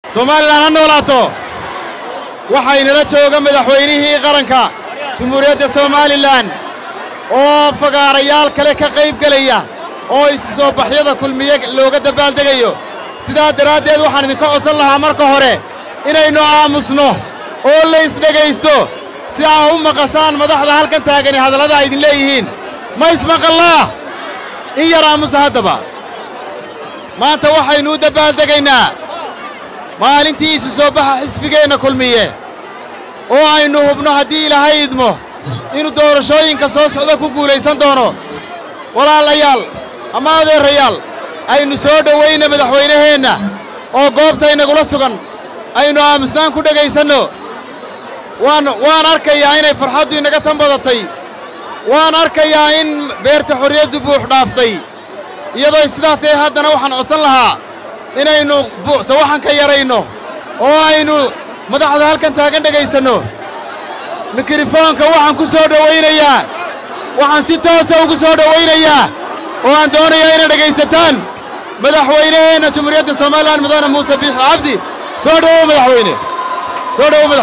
somalilan ha noolaato waxaynala jooga madaxweynihii qaranka jumhuuriyadda somalilan oo fagaarayaal kale ka qayb gelaya oo isu soo baxyada kulmiye looga dabaaldegayo sidaa daraaddeed waxaan idinka codsan lahaa marka hore inaynu aamusno oo laysdhegaysto si aa u maqashaan madaxda halkan taagani hadallada ay idin leeyihiin ma ismaqallaa in yar aamusa haddaba maanta waxaynu u dabaaldegaynaa maalintii isu soo baxa xisbigeenna kulmiye oo aynu hubno haddii ilaahay idmo inuu doorashooyinka soo socda ku guulaysan doono walaalayaal ama adeerayaal aynu soo dhowayna madaxweynaheenna oo goobtaynagula sugan aynu aamusnaan ku dhegaysanno waan waan arkayaa inay farxaddu inaga tan badatay waan arkayaa in beerta xorriyaddu buux dhaaftay iyadoo sidaa tae haddana waxaan codsan lahaa inaynu sawaxanka yarayno oo aynu madaxda halkan taagan dhegaysanno mikrofoonka waxaan ku soo dhowaynayaa waxaan si toosa ugu soo dhowaynayaa oo aan doonayaa inay dhegaysataan madaxweynaheenna jumhuuriyadda somalilan mudane muuse biixi cabdi soo dhowow madaxweyne soo dhowow